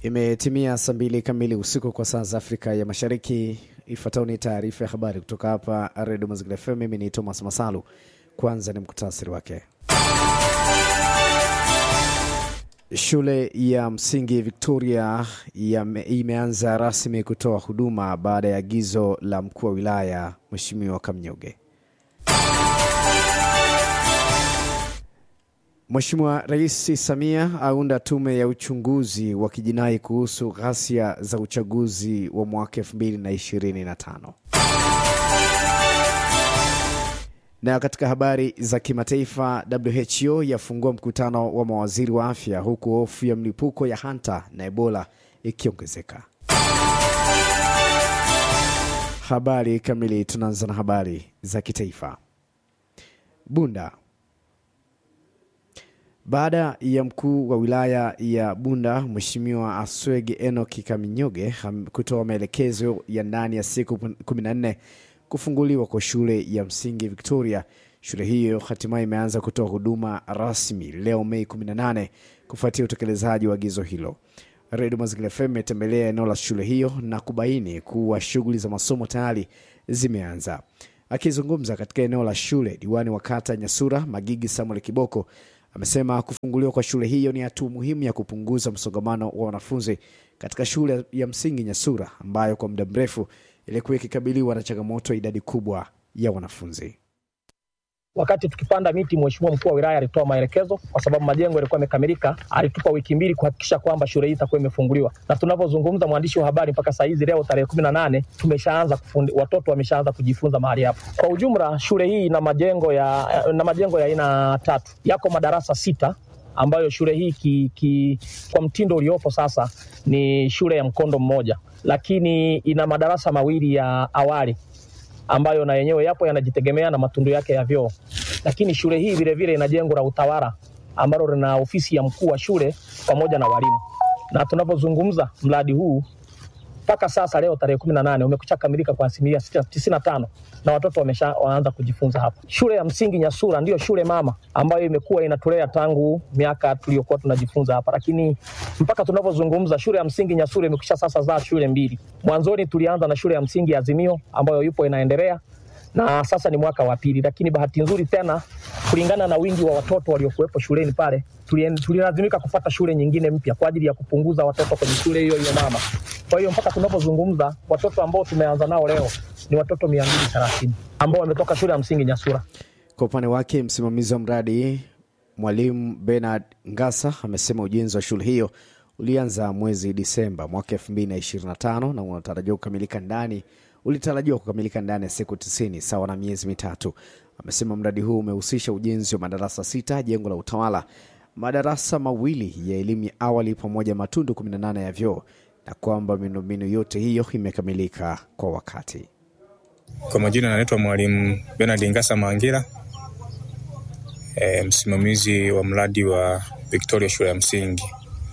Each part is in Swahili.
Imetimia saa mbili kamili usiku kwa saa za Afrika ya Mashariki. Ifuatayo ni taarifa ya habari kutoka hapa Redio Mazingira FM. Mimi ni Thomas Masalu. Kwanza ni muktasari wake. Shule ya msingi Victoria ya imeanza rasmi kutoa huduma baada ya agizo la mkuu wa wilaya Mheshimiwa Kamnyuge. Mheshimiwa Rais Samia aunda tume ya uchunguzi wa kijinai kuhusu ghasia za uchaguzi wa mwaka 2025. Na katika habari za kimataifa, WHO yafungua mkutano wa mawaziri wa afya huku hofu ya mlipuko ya hanta na Ebola ikiongezeka. Habari kamili, tunaanza na habari za kitaifa. Bunda baada ya mkuu wa wilaya ya Bunda Mheshimiwa Aswege Enoki Kaminyoge kutoa maelekezo ya ndani ya siku 14 kufunguliwa kwa shule ya msingi Victoria, shule hiyo hatimaye imeanza kutoa huduma rasmi leo Mei 18 kufuatia utekelezaji wa agizo hilo. Redio Mazingira FM imetembelea eneo la shule hiyo na kubaini kuwa shughuli za masomo tayari zimeanza. Akizungumza katika eneo la shule, diwani wa kata Nyasura Magigi Samuel Kiboko amesema kufunguliwa kwa shule hiyo ni hatua muhimu ya kupunguza msongamano wa wanafunzi katika shule ya msingi Nyasura ambayo kwa muda mrefu ilikuwa ikikabiliwa na changamoto ya idadi kubwa ya wanafunzi. Wakati tukipanda miti, mheshimiwa mkuu wa wilaya alitoa maelekezo, kwa sababu majengo yalikuwa yamekamilika. Alitupa wiki mbili kuhakikisha kwamba shule hii itakuwa imefunguliwa, na tunavyozungumza, mwandishi wa habari, mpaka saa hizi leo tarehe kumi na nane tumeshaanza kufundi, watoto wameshaanza kujifunza mahali hapo. Kwa ujumla, shule hii ina majengo ya na majengo ya aina tatu, yako madarasa sita ambayo shule hii ki, ki, kwa mtindo uliopo sasa ni shule ya mkondo mmoja, lakini ina madarasa mawili ya awali ambayo na yenyewe yapo yanajitegemea na matundu yake ya vyoo. Lakini shule hii vilevile ina jengo la utawala ambalo lina ofisi ya mkuu wa shule pamoja na walimu, na tunapozungumza mradi huu mpaka sasa leo tarehe kumi na nane umekwisha kamilika kwa asilimia tisini na tano na watoto wamesha waanza kujifunza hapa. Shule ya msingi Nyasura ndiyo shule mama ambayo imekuwa inatulea tangu miaka tuliyokuwa tunajifunza hapa, lakini mpaka tunavyozungumza shule ya msingi Nyasura imekwisha sasa zaa shule mbili. Mwanzoni tulianza na shule ya msingi Azimio ambayo yupo inaendelea na sasa ni mwaka wa pili, lakini bahati nzuri tena, kulingana na wingi wa watoto waliokuwepo shuleni pale, tulilazimika kufuata shule nyingine mpya kwa ajili ya kupunguza watoto kwenye shule hiyo hiyo mama. Kwa hiyo mpaka tunapozungumza watoto ambao tumeanza nao leo ni watoto mia mbili thelathini ambao wametoka shule ya msingi Nyasura. Kwa upande wake, msimamizi wa mradi Mwalimu Bernard Ngasa amesema ujenzi wa shule hiyo ulianza mwezi Disemba mwaka 2025 na unatarajiwa kukamilika ndani ulitarajiwa kukamilika ndani ya siku tisini sawa na miezi mitatu. Amesema mradi huu umehusisha ujenzi wa madarasa sita, jengo la utawala, madarasa mawili ya elimu ya awali pamoja matundu 18 ya vyoo na kwamba miundombinu yote hiyo imekamilika kwa wakati. Kwa majina anaitwa Mwalimu Benard Ngasa Mangira, e, msimamizi wa mradi wa Victoria shule ya msingi.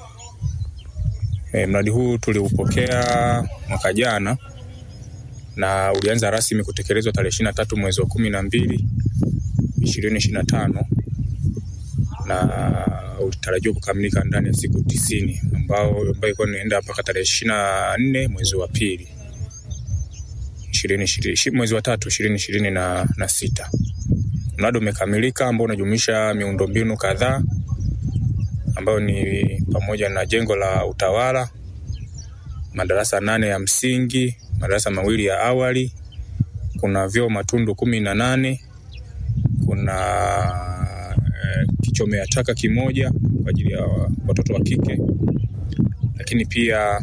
E, mradi huu tuliupokea mwaka jana na ulianza rasmi kutekelezwa tarehe ishirini na tatu mwezi wa kumi na mbili ishirini ishirini na tano na ulitarajiwa kukamilika ndani ya siku tisini ambao ambayo ilikuwa inaenda mpaka tarehe ishirini na nne mwezi wa pili mwezi wa tatu ishirini ishirini na, na sita. Mradi umekamilika ambao unajumuisha miundombinu kadhaa ambayo ni pamoja na jengo la utawala, madarasa nane ya msingi madarasa mawili ya awali, kuna vyoo matundu kumi na nane, kuna e, kichomea taka kimoja kwa ajili ya watoto wa kike, lakini pia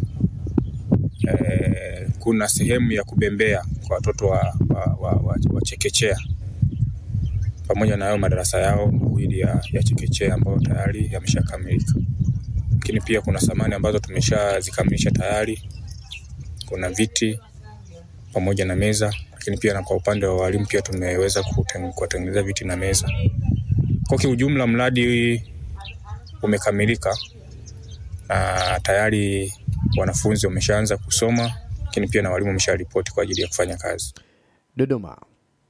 e, kuna sehemu ya kubembea kwa watoto wa, wa, wa, wa, wa chekechea pamoja na hayo madarasa yao mawili ya, ya chekechea ambayo tayari yameshakamilika, lakini pia kuna samani ambazo tumeshazikamilisha tayari kuna viti pamoja na meza, lakini pia na kwa upande wa walimu pia tumeweza kuwatengenezea viti na meza. Kwa kiujumla, mradi umekamilika na tayari wanafunzi wameshaanza kusoma, lakini pia na walimu wamesharipoti kwa ajili ya kufanya kazi. Dodoma.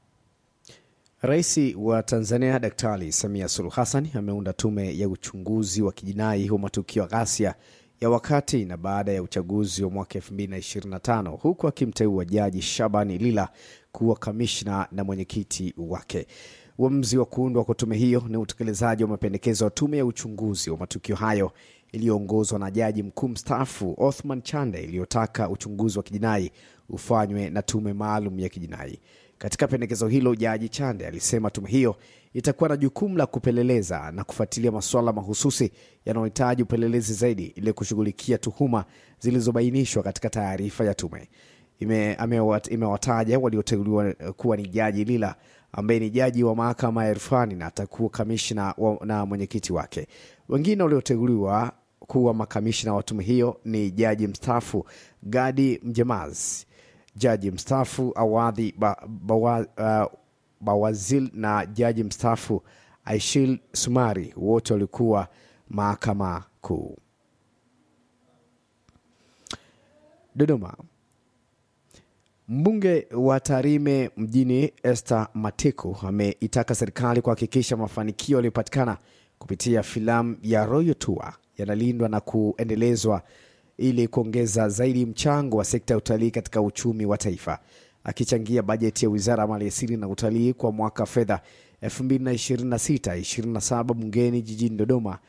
Rais wa Tanzania Daktari Samia Suluhu Hassan ameunda tume ya uchunguzi wa kijinai wa matukio ya ghasia ya wakati na baada ya uchaguzi wa mwaka 2025 huku akimteua Jaji Shabani Lila kuwa kamishna na mwenyekiti wake. Uamuzi wa kuundwa kwa tume hiyo ni utekelezaji wa mapendekezo ya tume ya uchunguzi wa matukio hayo iliyoongozwa na jaji mkuu mstaafu Othman Chande iliyotaka uchunguzi wa kijinai ufanywe na tume maalum ya kijinai. Katika pendekezo hilo, jaji Chande alisema tume hiyo itakuwa na jukumu la kupeleleza na kufuatilia masuala mahususi yanayohitaji upelelezi zaidi ili kushughulikia tuhuma zilizobainishwa katika taarifa ya tume. Ime- amewat- Imewataja walioteuliwa kuwa ni jaji Lila ambaye ni jaji wa mahakama ya rufani na atakuwa kamishna wa- na mwenyekiti wake. Wengine walioteuliwa kuwa makamishna wa tume hiyo ni jaji mstaafu Gadi Mjemaz, jaji mstaafu Awadhi ba, bawa, uh, Bawazil na jaji mstaafu Aishil Sumari, wote walikuwa mahakama kuu. Dodoma. Mbunge wa Tarime mjini Esther Matiku ameitaka serikali kuhakikisha mafanikio yaliyopatikana kupitia filamu ya Royal Tour yanalindwa na kuendelezwa ili kuongeza zaidi mchango wa sekta ya utalii katika uchumi wa taifa. Akichangia bajeti ya Wizara ya Maliasili na Utalii kwa mwaka wa fedha 2026/27 bungeni jijini Dodoma,